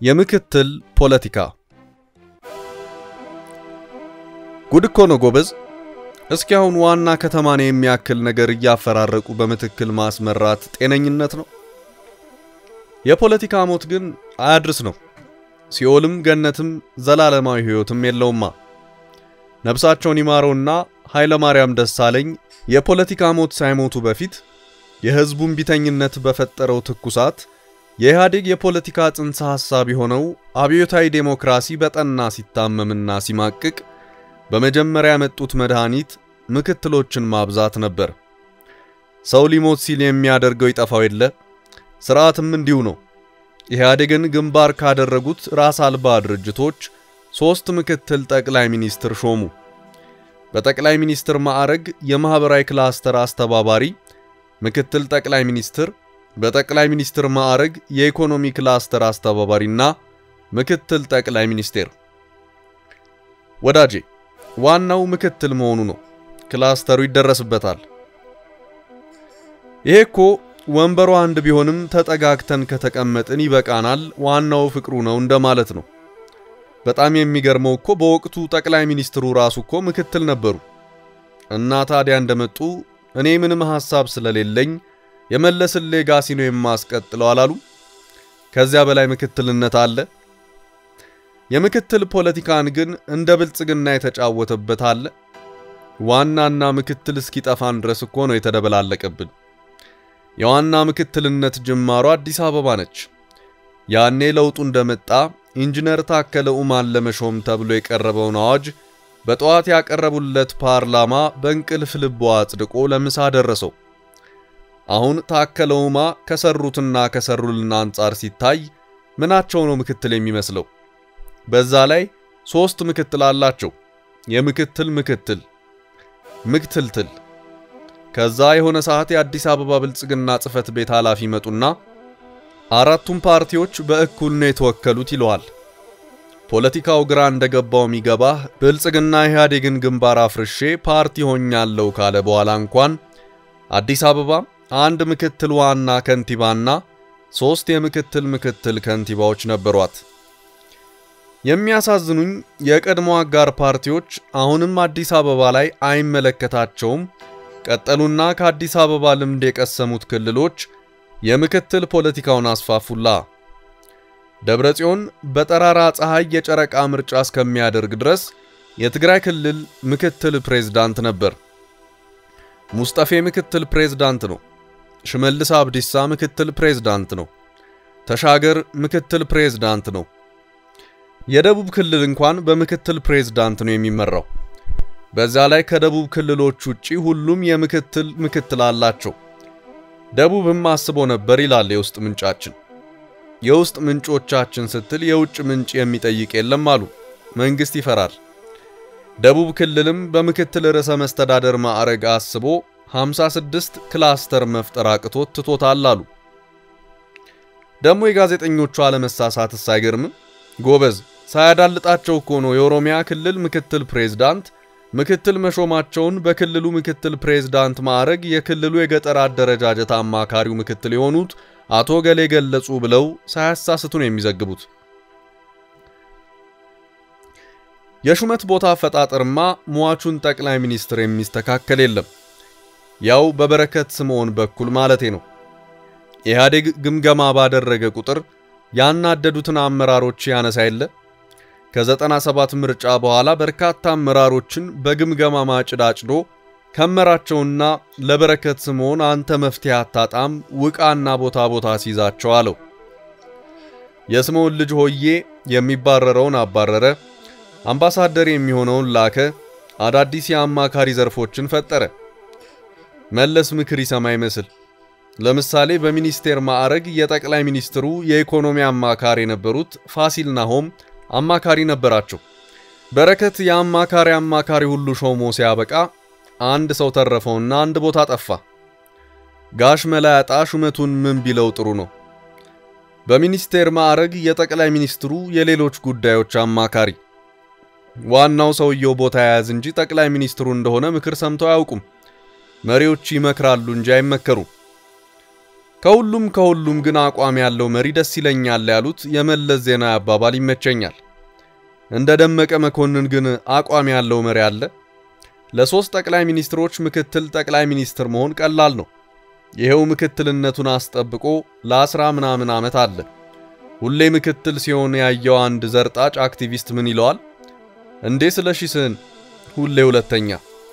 የምክትል ፖለቲካ ጉድ እኮ ነው ጎበዝ። እስኪ አሁን ዋና ከተማን የሚያክል ነገር እያፈራረቁ በምትክል ማስመራት ጤነኝነት ነው? የፖለቲካ ሞት ግን አያድርስ ነው። ሲኦልም ገነትም ዘላለማዊ ሕይወትም የለውማ። ነፍሳቸውን ይማረውና ኃይለ ማርያም ደሳለኝ የፖለቲካ ሞት ሳይሞቱ በፊት የሕዝቡን ቢተኝነት በፈጠረው ትኩሳት የኢህአዴግ የፖለቲካ ጽንሰ ሐሳብ የሆነው አብዮታዊ ዴሞክራሲ በጠና ሲታመምና ሲማቅቅ በመጀመሪያ ያመጡት መድኃኒት ምክትሎችን ማብዛት ነበር። ሰው ሊሞት ሲል የሚያደርገው ይጠፋው የለ። ስርዓትም እንዲሁ ነው። ኢህአዴግን ግንባር ካደረጉት ራስ አልባ ድርጅቶች ሦስት ምክትል ጠቅላይ ሚኒስትር ሾሙ። በጠቅላይ ሚኒስትር ማዕረግ የማኅበራዊ ክላስተር አስተባባሪ ምክትል ጠቅላይ ሚኒስትር፣ በጠቅላይ ሚኒስትር ማዕረግ የኢኮኖሚ ክላስተር አስተባባሪና ምክትል ጠቅላይ ሚኒስቴር። ወዳጄ ዋናው ምክትል መሆኑ ነው። ክላስተሩ ይደረስበታል። ይሄ እኮ ወንበሩ አንድ ቢሆንም ተጠጋግተን ከተቀመጥን ይበቃናል፣ ዋናው ፍቅሩ ነው እንደማለት ነው። በጣም የሚገርመው እኮ በወቅቱ ጠቅላይ ሚኒስትሩ ራሱ እኮ ምክትል ነበሩ እና ታዲያ እንደመጡ እኔ ምንም ሐሳብ ስለሌለኝ የመለስን ሌጋሲ ነው የማስቀጥለው አላሉ። ከዚያ በላይ ምክትልነት አለ? የምክትል ፖለቲካን ግን እንደ ብልጽግና የተጫወተበት አለ። ዋናና ምክትል እስኪጠፋን ድረስ እኮ ነው የተደበላለቀብን። የዋና ምክትልነት ጅማሮ አዲስ አበባ ነች። ያኔ ለውጡ እንደመጣ ኢንጂነር ታከለ ኡማን ለመሾም ተብሎ የቀረበውን አዋጅ በጠዋት ያቀረቡለት ፓርላማ በእንቅልፍ ልቦ አጽድቆ ለምሳ ደረሰው። አሁን ታከለ ኡማ ከሰሩትና ከሰሩልን አንጻር ሲታይ ምናቸው ነው ምክትል የሚመስለው? በዛ ላይ ሶስት ምክትል አላቸው። የምክትል ምክትል ምክትልትል። ከዛ የሆነ ሰዓት የአዲስ አበባ ብልጽግና ጽሕፈት ቤት ኃላፊ መጡና አራቱም ፓርቲዎች በእኩል ነው የተወከሉት ይለዋል። ፖለቲካው ግራ እንደገባው የሚገባህ ብልጽግና ኢህአዴግን ግንባር አፍርሼ ፓርቲ ሆኛለሁ ካለ በኋላ እንኳን አዲስ አበባ አንድ ምክትል ዋና ከንቲባና ሶስት የምክትል ምክትል ከንቲባዎች ነበሯት። የሚያሳዝኑኝ የቀድሞ አጋር ፓርቲዎች አሁንም አዲስ አበባ ላይ አይመለከታቸውም። ቀጠሉና ከአዲስ አበባ ልምድ የቀሰሙት ክልሎች የምክትል ፖለቲካውን አስፋፉላ። ደብረ ጽዮን በጠራራ ፀሐይ የጨረቃ ምርጫ እስከሚያደርግ ድረስ የትግራይ ክልል ምክትል ፕሬዝዳንት ነበር። ሙስጠፌ ምክትል ፕሬዝዳንት ነው። ሽመልስ አብዲሳ ምክትል ፕሬዝዳንት ነው። ተሻገር ምክትል ፕሬዝዳንት ነው። የደቡብ ክልል እንኳን በምክትል ፕሬዝዳንት ነው የሚመራው። በዛ ላይ ከደቡብ ክልሎች ውጪ ሁሉም የምክትል ምክትል አላቸው። ደቡብም አስቦ ነበር ይላል የውስጥ ምንጫችን። የውስጥ ምንጮቻችን ስትል የውጭ ምንጭ የሚጠይቅ የለም አሉ። መንግስት ይፈራል። ደቡብ ክልልም በምክትል ርዕሰ መስተዳደር ማዕረግ አስቦ 56 ክላስተር መፍጠር አቅቶት ትቶታል አሉ። ደግሞ የጋዜጠኞቹ አለመሳሳትስ አይገርምም? ጎበዝ ሳያዳልጣቸው እኮ ነው የኦሮሚያ ክልል ምክትል ፕሬዝዳንት ምክትል መሾማቸውን በክልሉ ምክትል ፕሬዝዳንት ማዕረግ የክልሉ የገጠር አደረጃጀት አማካሪው ምክትል የሆኑት አቶ ገሌ ገለጹ ብለው ሳያሳስቱ ነው የሚዘግቡት። የሹመት ቦታ አፈጣጠርማ ሟቹን ጠቅላይ ሚኒስትር የሚስተካከል የለም። ያው በበረከት ስምዖን በኩል ማለቴ ነው። ኢህአዴግ ግምገማ ባደረገ ቁጥር ያናደዱትን አመራሮች ያነሳ የለ። ከ97 ምርጫ በኋላ በርካታ አመራሮችን በግምገማ ማጭድ አጭዶ ከመራቸውና ለበረከት ስምዖን አንተ መፍትሄ አታጣም ውቃና ቦታ ቦታ ሲይዛቸው አለው። የስምዖን ልጅ ሆዬ የሚባረረውን አባረረ፣ አምባሳደር የሚሆነውን ላከ፣ አዳዲስ የአማካሪ ዘርፎችን ፈጠረ። መለስ ምክር ይሰማ ይመስል ለምሳሌ በሚኒስቴር ማዕረግ የጠቅላይ ሚኒስትሩ የኢኮኖሚ አማካሪ የነበሩት ፋሲል ናሆም አማካሪ ነበራቸው። በረከት የአማካሪ አማካሪ ሁሉ ሾሞ ሲያበቃ አንድ ሰው ተረፈውና አንድ ቦታ ጠፋ። ጋሽ መላያጣ ሹመቱን ምን ቢለው ጥሩ ነው? በሚኒስቴር ማዕረግ የጠቅላይ ሚኒስትሩ የሌሎች ጉዳዮች አማካሪ። ዋናው ሰውየው ቦታ የያዝ እንጂ ጠቅላይ ሚኒስትሩ እንደሆነ ምክር ሰምተው አያውቁም። መሪዎች ይመክራሉ እንጂ አይመከሩም። ከሁሉም ከሁሉም ግን አቋም ያለው መሪ ደስ ይለኛል ያሉት የመለስ ዜናዊ አባባል ይመቸኛል። እንደ ደመቀ መኮንን ግን አቋም ያለው መሪ አለ? ለሶስት ጠቅላይ ሚኒስትሮች ምክትል ጠቅላይ ሚኒስትር መሆን ቀላል ነው። ይሄው ምክትልነቱን አስጠብቆ ለአስራ ምናምን ዓመት አለ። ሁሌ ምክትል ሲሆን ያየው አንድ ዘርጣጭ አክቲቪስት ምን ይለዋል? እንዴ ስለሺ ስህን ሁሌ ሁለተኛ።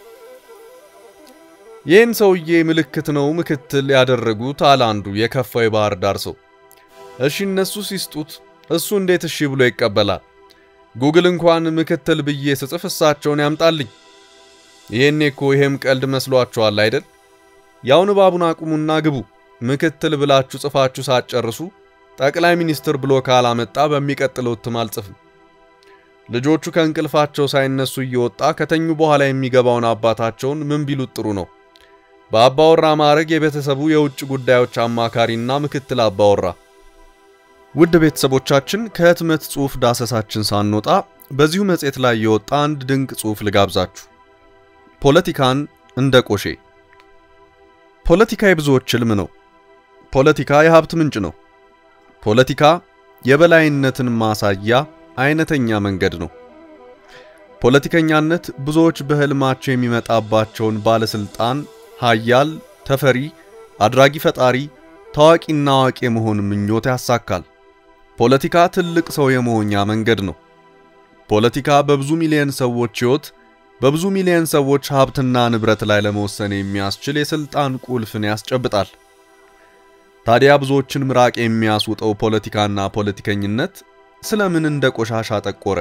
ይህን ሰውዬ ምልክት ነው ምክትል ያደረጉት አለ አንዱ የከፋው የባህር ዳር ሰው። እሺ እነሱ ሲስጡት እሱ እንዴት እሺ ብሎ ይቀበላል? ጉግል እንኳን ምክትል ብዬ ስጽፍ እሳቸውን ያምጣልኝ። ይሄኔ እኮ ይሄም ቀልድ መስሏችኋል አይደል? ያው ንባቡን አቁሙና ግቡ። ምክትል ብላችሁ ጽፋችሁ ሳትጨርሱ ጠቅላይ ሚኒስትር ብሎ ካላመጣ በሚቀጥለው እትም አልጽፍም። ልጆቹ ከእንቅልፋቸው ሳይነሱ እየወጣ ከተኙ በኋላ የሚገባውን አባታቸውን ምን ቢሉት ጥሩ ነው? በአባወራ ማዕረግ የቤተሰቡ የውጭ ጉዳዮች አማካሪና ምክትል አባወራ። ውድ ቤተሰቦቻችን ከህትመት ጽሑፍ ዳሰሳችን ሳንወጣ በዚሁ መጽሔት ላይ የወጣ አንድ ድንቅ ጽሑፍ ልጋብዛችሁ። ፖለቲካን እንደ ቆሼ። ፖለቲካ የብዙዎች ሕልም ነው። ፖለቲካ የሀብት ምንጭ ነው። ፖለቲካ የበላይነትን ማሳያ አይነተኛ መንገድ ነው። ፖለቲከኛነት ብዙዎች በህልማቸው የሚመጣባቸውን ባለስልጣን፣ ሀያል፣ ተፈሪ፣ አድራጊ ፈጣሪ፣ ታዋቂና አዋቂ የመሆን ምኞት ያሳካል። ፖለቲካ ትልቅ ሰው የመሆኛ መንገድ ነው። ፖለቲካ በብዙ ሚሊዮን ሰዎች ሕይወት በብዙ ሚሊዮን ሰዎች ሀብትና ንብረት ላይ ለመወሰን የሚያስችል የስልጣን ቁልፍን ያስጨብጣል። ታዲያ ብዙዎችን ምራቅ የሚያስውጠው ፖለቲካና ፖለቲከኝነት ስለምን እንደ ቆሻሻ ጠቆረ?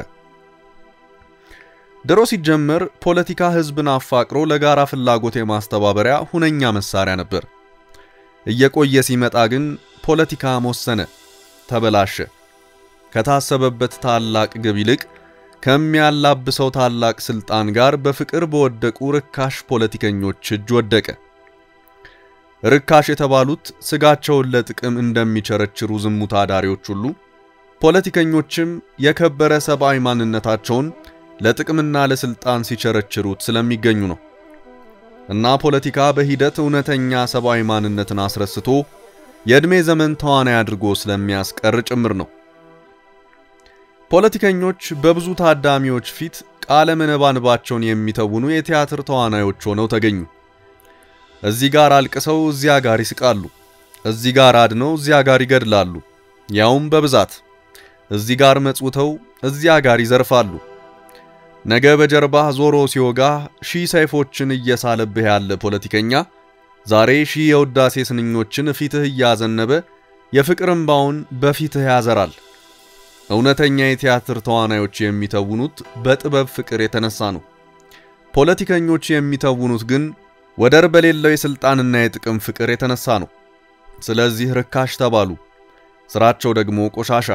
ድሮ ሲጀመር ፖለቲካ ህዝብን አፋቅሮ ለጋራ ፍላጎት የማስተባበሪያ ሁነኛ መሳሪያ ነበር። እየቆየ ሲመጣ ግን ፖለቲካ መወሰነ፣ ተበላሸ። ከታሰበበት ታላቅ ግብ ይልቅ ከሚያላብሰው ታላቅ ስልጣን ጋር በፍቅር በወደቁ ርካሽ ፖለቲከኞች እጅ ወደቀ። ርካሽ የተባሉት ስጋቸውን ለጥቅም እንደሚቸረችሩ ዝሙት አዳሪዎች ሁሉ ፖለቲከኞችም የከበረ ሰብአዊ ማንነታቸውን ለጥቅምና ለስልጣን ሲቸረችሩት ስለሚገኙ ነው። እና ፖለቲካ በሂደት እውነተኛ ሰብአዊ ማንነትን አስረስቶ የዕድሜ ዘመን ተዋናይ አድርጎ ስለሚያስቀር ጭምር ነው። ፖለቲከኞች በብዙ ታዳሚዎች ፊት ቃለ መነባንባቸውን የሚተውኑ የቲያትር ተዋናዮች ሆነው ተገኙ። እዚህ ጋር አልቅሰው እዚያ ጋር ይስቃሉ። እዚህ ጋር አድነው እዚያ ጋር ይገድላሉ፣ ያውም በብዛት። እዚህ ጋር መጽውተው እዚያ ጋር ይዘርፋሉ። ነገ በጀርባህ ዞሮ ሲወጋህ ሺህ ሰይፎችን እየሳለብህ ያለ ፖለቲከኛ ዛሬ ሺህ የውዳሴ ስንኞችን ፊትህ እያዘነበ የፍቅር እምባውን በፊትህ ያዘራል። እውነተኛ የቲያትር ተዋናዮች የሚተውኑት በጥበብ ፍቅር የተነሳ ነው። ፖለቲከኞች የሚተውኑት ግን ወደር በሌለው የስልጣንና የጥቅም ፍቅር የተነሳ ነው። ስለዚህ ርካሽ ተባሉ፣ ስራቸው ደግሞ ቆሻሻ።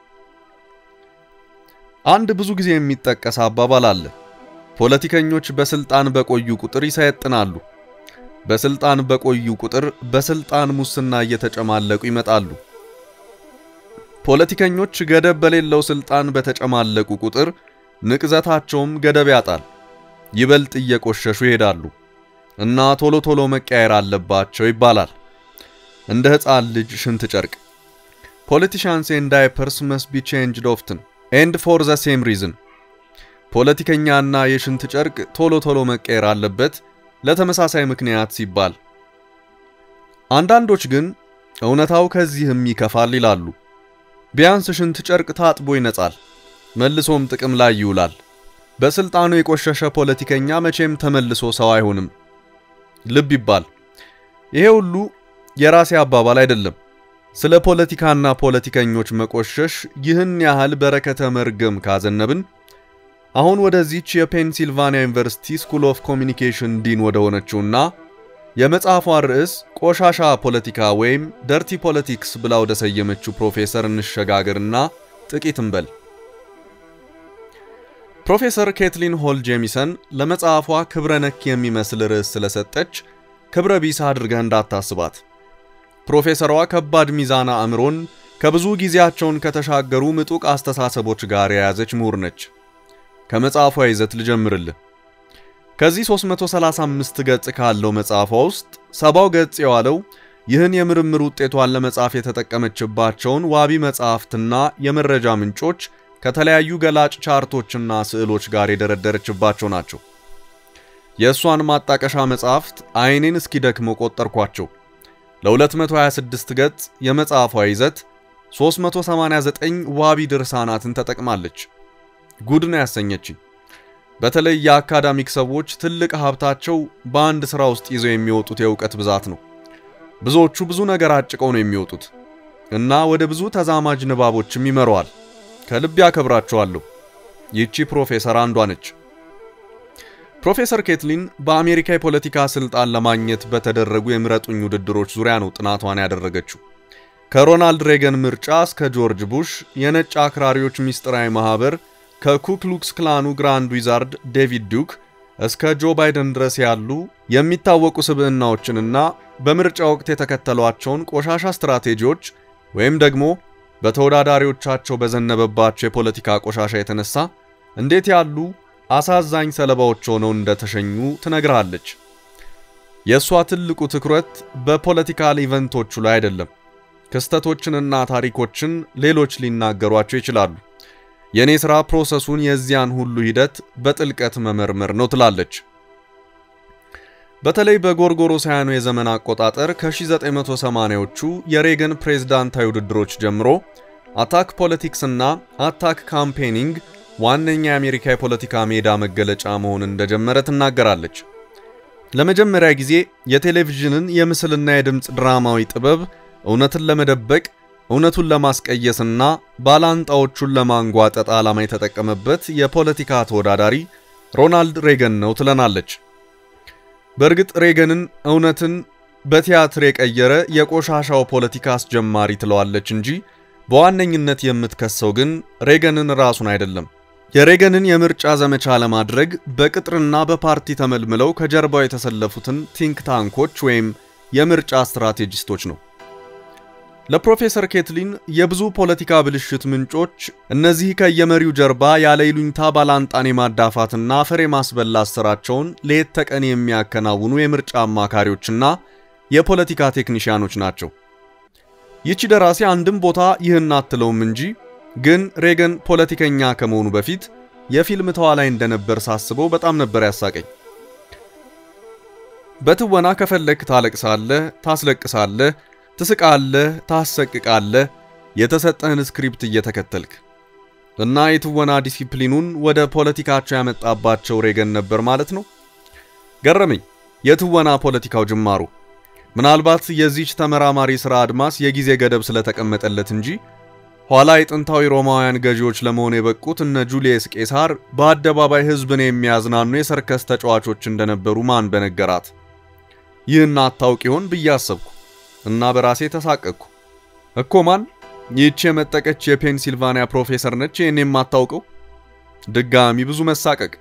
አንድ ብዙ ጊዜ የሚጠቀስ አባባል አለ። ፖለቲከኞች በስልጣን በቆዩ ቁጥር ይሰየጥናሉ። በስልጣን በቆዩ ቁጥር በስልጣን ሙስና እየተጨማለቁ ይመጣሉ። ፖለቲከኞች ገደብ በሌለው ስልጣን በተጨማለቁ ቁጥር ንቅዘታቸውም ገደብ ያጣል። ይበልጥ እየቆሸሹ ይሄዳሉ እና ቶሎ ቶሎ መቀየር አለባቸው ይባላል። እንደ ሕፃን ልጅ ሽንት ጨርቅ ፖለቲሻንስ ኤንድ ዳይፐርስ መስት ቢ ቼንጅድ ኦፍትን ኤንድ ፎር ዘ ሴም ሪዝን። ፖለቲከኛና የሽንት ጨርቅ ቶሎ ቶሎ መቀየር አለበት ለተመሳሳይ ምክንያት ሲባል። አንዳንዶች ግን እውነታው ከዚህም ይከፋል ይላሉ። ቢያንስ ሽንት ጨርቅ ታጥቦ ይነጻል፣ መልሶም ጥቅም ላይ ይውላል። በስልጣኑ የቆሸሸ ፖለቲከኛ መቼም ተመልሶ ሰው አይሆንም። ልብ ይባል። ይሄ ሁሉ የራሴ አባባል አይደለም። ስለ ፖለቲካና ፖለቲከኞች መቆሸሽ ይህን ያህል በረከተ መርገም ካዘነብን አሁን ወደዚች የፔንሲልቫኒያ ዩኒቨርሲቲ ስኩል ኦፍ ኮሚኒኬሽን ዲን ወደ ሆነችውና የመጽሐፏን ርዕስ ቆሻሻ ፖለቲካ ወይም ደርቲ ፖለቲክስ ብላ ወደ ሰየመችው ፕሮፌሰር እንሸጋገርና ጥቂት እንበል። ፕሮፌሰር ኬትሊን ሆል ጄሚሰን ለመጽሐፏ ክብረ ነክ የሚመስል ርዕስ ስለሰጠች ክብረ ቢስ አድርገህ እንዳታስባት። ፕሮፌሰሯ ከባድ ሚዛና አእምሮን ከብዙ ጊዜያቸውን ከተሻገሩ ምጡቅ አስተሳሰቦች ጋር የያዘች ምሁር ነች። ከመጽሐፏ ይዘት ልጀምርልህ። ከዚህ 335 ገጽ ካለው መጽሐፏ ውስጥ ሰባው ገጽ የዋለው ይህን የምርምር ውጤቷን ለመጻፍ የተጠቀመችባቸውን ዋቢ መጻሕፍትና የመረጃ ምንጮች ከተለያዩ ገላጭ ቻርቶችና ስዕሎች ጋር የደረደረችባቸው ናቸው። የእሷን ማጣቀሻ መጻሕፍት አይኔን እስኪደክመው ቆጠርኳቸው። ለ226 ገጽ የመጽሐፏ ይዘት 389 ዋቢ ድርሳናትን ተጠቅማለች። ጉድ ነው ያሰኘችኝ። በተለይ የአካዳሚክ ሰዎች ትልቅ ሀብታቸው በአንድ ሥራ ውስጥ ይዘው የሚወጡት የእውቀት ብዛት ነው። ብዙዎቹ ብዙ ነገር አጭቀው ነው የሚወጡት እና ወደ ብዙ ተዛማጅ ንባቦችም ይመረዋል። ከልብ ያከብራቸዋለሁ። ይቺ ፕሮፌሰር አንዷ ነች። ፕሮፌሰር ኬትሊን በአሜሪካ የፖለቲካ ስልጣን ለማግኘት በተደረጉ የምረጡኝ ውድድሮች ዙሪያ ነው ጥናቷን ያደረገችው። ከሮናልድ ሬገን ምርጫ እስከ ጆርጅ ቡሽ የነጭ አክራሪዎች ምስጢራዊ ማህበር፣ ከኩክሉክስ ክላኑ ግራንድ ዊዛርድ ዴቪድ ዱክ እስከ ጆ ባይደን ድረስ ያሉ የሚታወቁ ስብዕናዎችንና በምርጫ ወቅት የተከተሏቸውን ቆሻሻ ስትራቴጂዎች ወይም ደግሞ በተወዳዳሪዎቻቸው በዘነበባቸው የፖለቲካ ቆሻሻ የተነሳ እንዴት ያሉ አሳዛኝ ሰለባዎች ሆነው እንደተሸኙ ትነግራለች። የእሷ ትልቁ ትኩረት በፖለቲካል ኢቨንቶቹ ላይ አይደለም። ክስተቶችንና ታሪኮችን ሌሎች ሊናገሯቸው ይችላሉ። የእኔ ሥራ ፕሮሰሱን የዚያን ሁሉ ሂደት በጥልቀት መመርመር ነው ትላለች። በተለይ በጎርጎሮሳውያኑ የዘመን አቆጣጠር ከ1980ዎቹ የሬገን ፕሬዝዳንታዊ ውድድሮች ጀምሮ አታክ ፖለቲክስ እና አታክ ካምፔኒንግ ዋነኛ የአሜሪካ የፖለቲካ ሜዳ መገለጫ መሆን እንደጀመረ ትናገራለች። ለመጀመሪያ ጊዜ የቴሌቪዥንን የምስልና የድምፅ ድራማዊ ጥበብ እውነትን ለመደበቅ እውነቱን ለማስቀየስና ባላንጣዎቹን ለማንጓጠጥ ዓላማ የተጠቀመበት የፖለቲካ ተወዳዳሪ ሮናልድ ሬገን ነው ትለናለች። በእርግጥ ሬገንን እውነትን በቲያትር የቀየረ የቆሻሻው ፖለቲካ አስጀማሪ ትለዋለች እንጂ በዋነኝነት የምትከሰው ግን ሬገንን ራሱን አይደለም። የሬገንን የምርጫ ዘመቻ ለማድረግ በቅጥርና በፓርቲ ተመልምለው ከጀርባው የተሰለፉትን ቲንክ ታንኮች ወይም የምርጫ ስትራቴጂስቶች ነው። ለፕሮፌሰር ኬትሊን የብዙ ፖለቲካ ብልሽት ምንጮች እነዚህ ከየመሪው ጀርባ ያለ ይሉኝታ ባላንጣን የማዳፋትና አፈር የማስበላት ስራቸውን ሌት ተቀን የሚያከናውኑ የምርጫ አማካሪዎችና የፖለቲካ ቴክኒሽያኖች ናቸው። ይቺ ደራሲ አንድም ቦታ ይህን አትለውም እንጂ ግን ሬገን ፖለቲከኛ ከመሆኑ በፊት የፊልም ተዋናይ እንደነበር ሳስበው በጣም ነበር ያሳቀኝ። በትወና ከፈለክ ታለቅሳለህ፣ ታስለቅሳለህ ትስቃለህ፣ ታሰቅቃለህ የተሰጠህን ስክሪፕት እየተከተልክ እና የትወና ዲሲፕሊኑን ወደ ፖለቲካቸው ያመጣባቸው ሬገን ነበር ማለት ነው። ገረመኝ የትወና ፖለቲካው ጅማሩ። ምናልባት የዚች ተመራማሪ ሥራ አድማስ የጊዜ ገደብ ስለተቀመጠለት እንጂ ኋላ የጥንታዊ ሮማውያን ገዢዎች ለመሆን የበቁት እነ ጁልየስ ቄሳር በአደባባይ ሕዝብን የሚያዝናኑ የሰርከስ ተጫዋቾች እንደነበሩ ማን በነገራት? ይህን አታውቅ ይሆን ብዬ አሰብኩ እና በራሴ ተሳቀቅኩ። እኮ ማን ይህች የመጠቀች የፔንሲልቫኒያ ፕሮፌሰር ነች ይህን የማታውቀው? ድጋሚ ብዙ መሳቀቅ።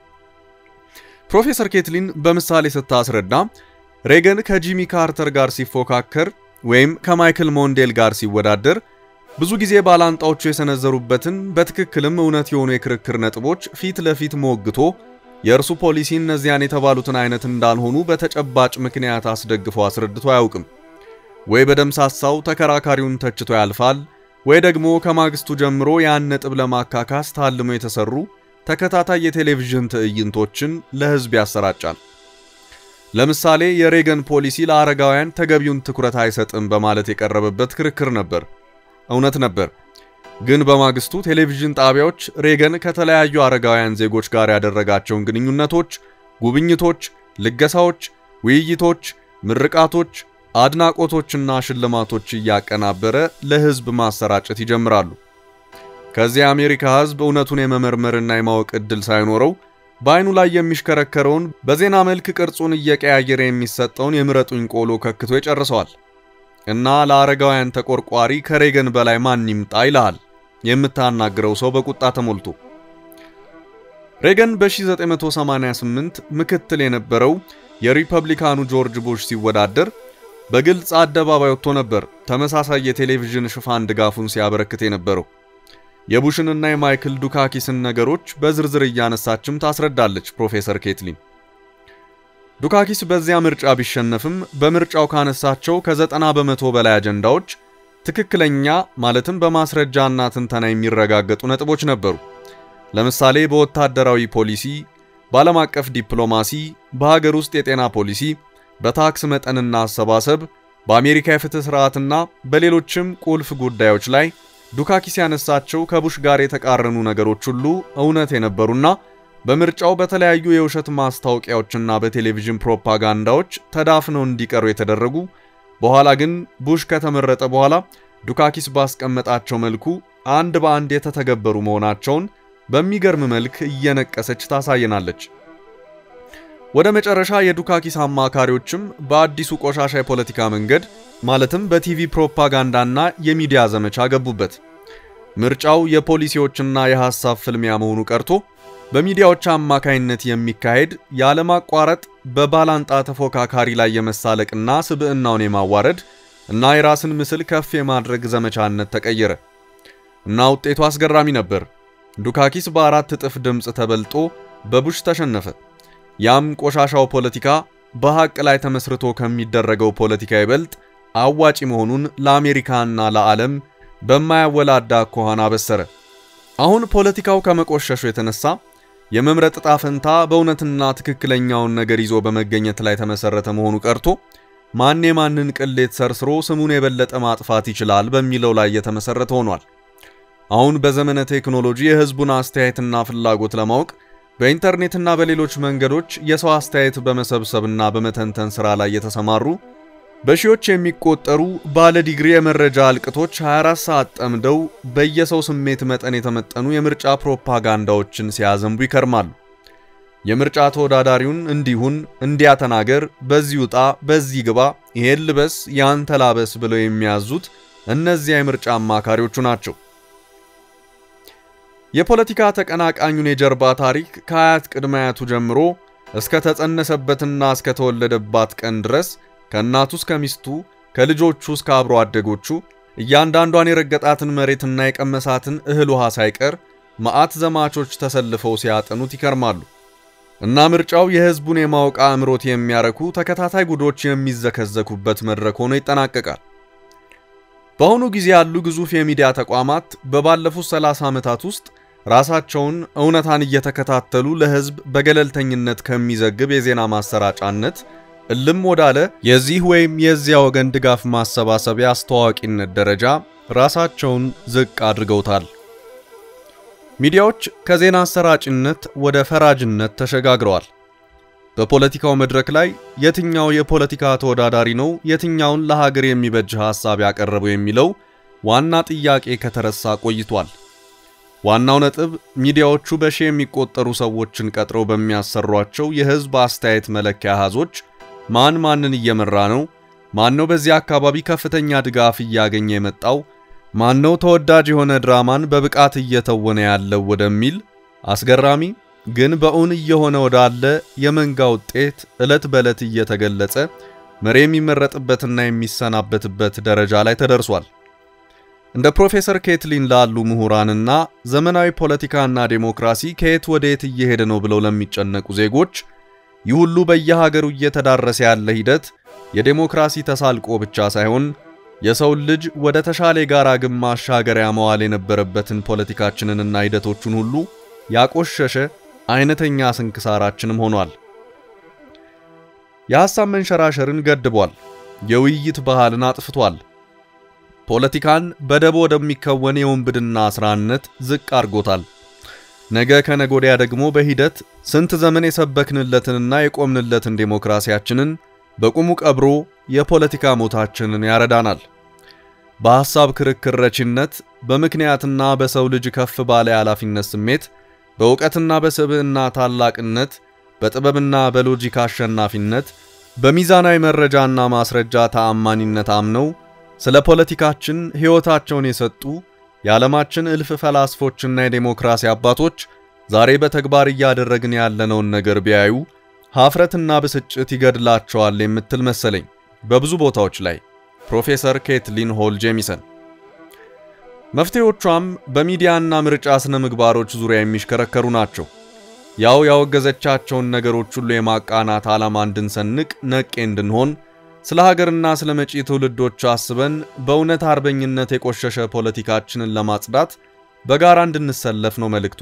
ፕሮፌሰር ኬትሊን በምሳሌ ስታስረዳ ሬገን ከጂሚ ካርተር ጋር ሲፎካከር ወይም ከማይክል ሞንዴል ጋር ሲወዳደር ብዙ ጊዜ ባላንጣዎቹ የሰነዘሩበትን በትክክልም እውነት የሆኑ የክርክር ነጥቦች ፊት ለፊት ሞግቶ የእርሱ ፖሊሲ እነዚያን የተባሉትን አይነት እንዳልሆኑ በተጨባጭ ምክንያት አስደግፎ አስረድቶ አያውቅም። ወይ በደምሳሳው ተከራካሪውን ተችቶ ያልፋል፣ ወይ ደግሞ ከማግስቱ ጀምሮ ያን ነጥብ ለማካካስ ታልሞ የተሰሩ ተከታታይ የቴሌቪዥን ትዕይንቶችን ለሕዝብ ያሰራጫል። ለምሳሌ የሬገን ፖሊሲ ለአረጋውያን ተገቢውን ትኩረት አይሰጥም በማለት የቀረበበት ክርክር ነበር። እውነት ነበር። ግን በማግስቱ ቴሌቪዥን ጣቢያዎች ሬገን ከተለያዩ አረጋውያን ዜጎች ጋር ያደረጋቸውን ግንኙነቶች፣ ጉብኝቶች፣ ልገሳዎች፣ ውይይቶች፣ ምርቃቶች አድናቆቶችና ሽልማቶች እያቀናበረ ለሕዝብ ማሰራጨት ይጀምራሉ። ከዚህ የአሜሪካ ሕዝብ እውነቱን የመመርመርና የማወቅ ዕድል ሳይኖረው በአይኑ ላይ የሚሽከረከረውን በዜና መልክ ቅርጹን እየቀያየረ የሚሰጠውን የምረጡኝ ቆሎ ከክቶ ይጨርሰዋል። እና ለአረጋውያን ተቆርቋሪ ከሬገን በላይ ማን ይምጣ ይልሃል የምታናግረው ሰው በቁጣ ተሞልቶ። ሬገን በ1988 ምክትል የነበረው የሪፐብሊካኑ ጆርጅ ቡሽ ሲወዳደር በግልጽ አደባባይ ወጥቶ ነበር ተመሳሳይ የቴሌቪዥን ሽፋን ድጋፉን ሲያበረክት የነበረው። የቡሽንና የማይክል ዱካኪስን ነገሮች በዝርዝር እያነሳችም ታስረዳለች ፕሮፌሰር ኬትሊን። ዱካኪስ በዚያ ምርጫ ቢሸነፍም በምርጫው ካነሳቸው ከዘጠና በመቶ በላይ አጀንዳዎች ትክክለኛ ማለትም በማስረጃና ትንተና የሚረጋገጡ ነጥቦች ነበሩ። ለምሳሌ በወታደራዊ ፖሊሲ፣ በዓለም አቀፍ ዲፕሎማሲ፣ በሀገር ውስጥ የጤና ፖሊሲ፣ በታክስ መጠንና አሰባሰብ፣ በአሜሪካ የፍትህ ስርዓትና በሌሎችም ቁልፍ ጉዳዮች ላይ ዱካኪስ ያነሳቸው ከቡሽ ጋር የተቃረኑ ነገሮች ሁሉ እውነት የነበሩና በምርጫው በተለያዩ የውሸት ማስታወቂያዎችና በቴሌቪዥን ፕሮፓጋንዳዎች ተዳፍነው እንዲቀሩ የተደረጉ በኋላ ግን ቡሽ ከተመረጠ በኋላ ዱካኪስ ባስቀመጣቸው መልኩ አንድ በአንድ የተተገበሩ መሆናቸውን በሚገርም መልክ እየነቀሰች ታሳየናለች። ወደ መጨረሻ የዱካኪስ አማካሪዎችም በአዲሱ ቆሻሻ የፖለቲካ መንገድ ማለትም በቲቪ ፕሮፓጋንዳና የሚዲያ ዘመቻ ገቡበት። ምርጫው የፖሊሲዎችና የሐሳብ ፍልሚያ መሆኑ ቀርቶ በሚዲያዎች አማካይነት የሚካሄድ ያለማቋረጥ በባላንጣ ተፎካካሪ ላይ የመሳለቅና ስብዕናውን የማዋረድ እና የራስን ምስል ከፍ የማድረግ ዘመቻነት ተቀየረ እና ውጤቱ አስገራሚ ነበር። ዱካኪስ በአራት እጥፍ ድምፅ ተበልጦ በቡሽ ተሸነፈ። ያም ቆሻሻው ፖለቲካ በሐቅ ላይ ተመስርቶ ከሚደረገው ፖለቲካ ይበልጥ አዋጪ መሆኑን ለአሜሪካና ለዓለም በማያወላዳ አኳኋን አበሰረ። አሁን ፖለቲካው ከመቆሸሹ የተነሳ የመምረጥ ዕጣ ፈንታ በእውነትና ትክክለኛውን ነገር ይዞ በመገኘት ላይ ተመሰረተ መሆኑ ቀርቶ ማን የማንን ቅሌት ሰርስሮ ስሙን የበለጠ ማጥፋት ይችላል በሚለው ላይ የተመሰረተ ሆኗል። አሁን በዘመነ ቴክኖሎጂ የሕዝቡን አስተያየትና ፍላጎት ለማወቅ በኢንተርኔትና በሌሎች መንገዶች የሰው አስተያየት በመሰብሰብና በመተንተን ሥራ ላይ የተሰማሩ በሺዎች የሚቆጠሩ ባለ ዲግሪ የመረጃ አልቅቶች 24 ሰዓት ጠምደው በየሰው ስሜት መጠን የተመጠኑ የምርጫ ፕሮፓጋንዳዎችን ሲያዘንቡ ይከርማሉ። የምርጫ ተወዳዳሪውን እንዲሁን፣ እንዲያ ተናገር፣ በዚህ ውጣ፣ በዚህ ግባ፣ ይሄን ልበስ፣ ያንተ ላበስ ብለው የሚያዙት እነዚያ የምርጫ አማካሪዎቹ ናቸው። የፖለቲካ ተቀናቃኙን የጀርባ ታሪክ ከአያት ቅድመ አያቱ ጀምሮ እስከ ተጸነሰበትና እስከ ተወለደባት ቀን ድረስ ከእናቱ እስከ ሚስቱ ከልጆቹ እስከ አብሮ አደጎቹ እያንዳንዷን የረገጣትን መሬትና የቀመሳትን እህል ውሃ ሳይቀር መዓት ዘማቾች ተሰልፈው ሲያጠኑት ይከርማሉ እና ምርጫው የሕዝቡን የማወቅ አእምሮት የሚያረኩ ተከታታይ ጉዶች የሚዘከዘኩበት መድረክ ሆኖ ይጠናቀቃል። በአሁኑ ጊዜ ያሉ ግዙፍ የሚዲያ ተቋማት በባለፉት 30 ዓመታት ውስጥ ራሳቸውን እውነታን እየተከታተሉ ለሕዝብ በገለልተኝነት ከሚዘግብ የዜና ማሰራጫነት እልም ወዳለ የዚህ ወይም የዚያ ወገን ድጋፍ ማሰባሰቢያ አስተዋዋቂነት ደረጃ ራሳቸውን ዝቅ አድርገውታል። ሚዲያዎች ከዜና አሰራጭነት ወደ ፈራጅነት ተሸጋግረዋል። በፖለቲካው መድረክ ላይ የትኛው የፖለቲካ ተወዳዳሪ ነው የትኛውን ለሀገር የሚበጅ ሐሳብ ያቀረበው የሚለው ዋና ጥያቄ ከተረሳ ቆይቷል። ዋናው ነጥብ ሚዲያዎቹ በሺ የሚቆጠሩ ሰዎችን ቀጥረው በሚያሰሯቸው የሕዝብ አስተያየት መለኪያ አሃዞች ማን ማንን እየመራ ነው? ማን ነው በዚህ አካባቢ ከፍተኛ ድጋፍ እያገኘ የመጣው? ማን ነው ተወዳጅ የሆነ ድራማን በብቃት እየተወነ ያለው ወደሚል አስገራሚ ግን በእውን እየሆነ ወዳለ የመንጋ ውጤት ዕለት በዕለት እየተገለጸ መሪ የሚመረጥበትና የሚሰናበትበት ደረጃ ላይ ተደርሷል። እንደ ፕሮፌሰር ኬትሊን ላሉ ምሁራንና ዘመናዊ ፖለቲካና ዴሞክራሲ ከየት ወደ የት እየሄደ ነው ብለው ለሚጨነቁ ዜጎች ይህ ሁሉ በየሀገሩ እየተዳረሰ ያለ ሂደት የዴሞክራሲ ተሳልቆ ብቻ ሳይሆን የሰውን ልጅ ወደ ተሻለ የጋራ ግብ ማሻገሪያ መዋል የነበረበትን ፖለቲካችንንና ሂደቶቹን ሁሉ ያቆሸሸ አይነተኛ ስንክሳራችንም ሆኗል። የሐሳብ መንሸራሸርን ገድቧል። የውይይት ባህልን አጥፍቷል። ፖለቲካን በደቦ ወደሚከወን የወንብድና ስራነት ዝቅ አድርጎታል። ነገ ከነጎዲያ ደግሞ በሂደት ስንት ዘመን የሰበክንለትንና የቆምንለትን ዴሞክራሲያችንን በቁሙ ቀብሮ የፖለቲካ ሞታችንን ያረዳናል። በሐሳብ ክርክር ረቺነት፣ በምክንያትና በሰው ልጅ ከፍ ባለ የኃላፊነት ስሜት፣ በእውቀትና በስብዕና ታላቅነት፣ በጥበብና በሎጂክ አሸናፊነት፣ በሚዛናዊ መረጃና ማስረጃ ተአማኒነት አምነው ስለ ፖለቲካችን ሕይወታቸውን የሰጡ የዓለማችን እልፍ ፈላስፎችና የዴሞክራሲ አባቶች ዛሬ በተግባር እያደረግን ያለነውን ነገር ቢያዩ ሀፍረትና ብስጭት ይገድላቸዋል የምትል መሰለኝ በብዙ ቦታዎች ላይ። ፕሮፌሰር ኬትሊን ሆል ጄሚሰን። መፍትሄዎቿም በሚዲያና ምርጫ ስነ ምግባሮች ዙሪያ የሚሽከረከሩ ናቸው። ያው ያወገዘቻቸውን ነገሮች ሁሉ የማቃናት ዓላማ እንድንሰንቅ ነቄ እንድንሆን ስለ ሀገርና ስለ መጪ ትውልዶች አስበን በእውነት አርበኝነት የቆሸሸ ፖለቲካችንን ለማጽዳት በጋራ እንድንሰለፍ ነው መልእክቷ።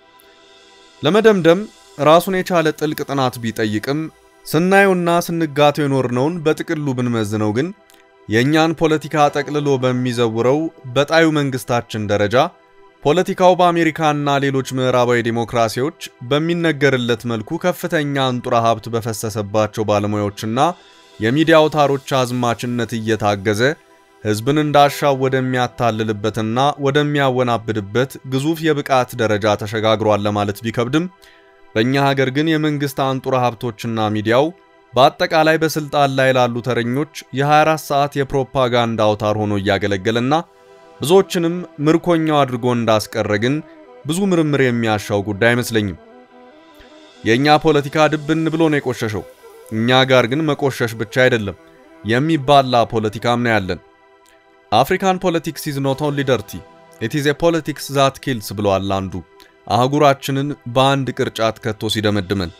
ለመደምደም ራሱን የቻለ ጥልቅ ጥናት ቢጠይቅም ስናየውና ስንጋተው የኖርነውን በጥቅሉ ብንመዝነው ግን የእኛን ፖለቲካ ጠቅልሎ በሚዘውረው በጣዩ መንግስታችን ደረጃ ፖለቲካው በአሜሪካና ሌሎች ምዕራባዊ ዴሞክራሲዎች በሚነገርለት መልኩ ከፍተኛ አንጡራ ሀብት በፈሰሰባቸው ባለሙያዎችና የሚዲያ አውታሮች አዝማችነት እየታገዘ ሕዝብን እንዳሻው ወደሚያታልልበትና ወደሚያወናብድበት ግዙፍ የብቃት ደረጃ ተሸጋግሯል ለማለት ቢከብድም በእኛ ሀገር ግን የመንግሥት አንጡራ ሀብቶችና ሚዲያው በአጠቃላይ በስልጣን ላይ ላሉ ተረኞች የ24 ሰዓት የፕሮፓጋንዳ አውታር ሆኖ እያገለገለና ብዙዎችንም ምርኮኛው አድርጎ እንዳስቀረ ግን ብዙ ምርምር የሚያሻው ጉዳይ አይመስለኝም። የእኛ ፖለቲካ ድብን ብሎ ነው የቆሸሸው። እኛ ጋር ግን መቆሸሽ ብቻ አይደለም የሚባላ ፖለቲካም ነው ያለን። አፍሪካን ፖለቲክስ ኢዝ ኖት ኦንሊ ደርቲ ኢት ኢዝ ኤ ፖለቲክስ ዛት ኪልስ ብሏል አንዱ አህጉራችንን በአንድ ቅርጫት ከቶ ሲደመድመን።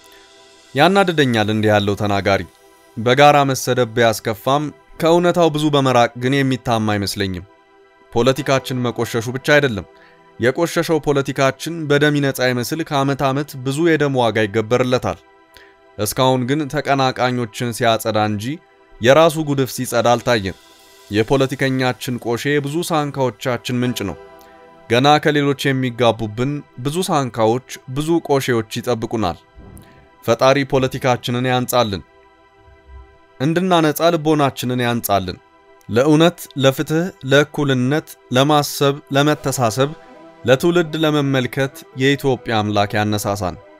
ያናድደኛል እንዲህ ያለው ተናጋሪ። በጋራ መሰደብ ቢያስከፋም ከእውነታው ብዙ በመራቅ ግን የሚታማ አይመስለኝም። ፖለቲካችን መቆሸሹ ብቻ አይደለም፣ የቆሸሸው ፖለቲካችን በደም ይነጻ ይመስል ከዓመት ዓመት ብዙ የደም ዋጋ ይገበርለታል። እስካሁን ግን ተቀናቃኞችን ሲያጸዳ እንጂ የራሱ ጉድፍ ሲጸዳ አልታየም። የፖለቲከኛችን ቆሼ ብዙ ሳንካዎቻችን ምንጭ ነው። ገና ከሌሎች የሚጋቡብን ብዙ ሳንካዎች፣ ብዙ ቆሼዎች ይጠብቁናል። ፈጣሪ ፖለቲካችንን ያንጻልን፣ እንድናነጻ ልቦናችንን ያንጻልን። ለእውነት፣ ለፍትህ፣ ለእኩልነት፣ ለማሰብ፣ ለመተሳሰብ፣ ለትውልድ ለመመልከት የኢትዮጵያ አምላክ ያነሳሳን።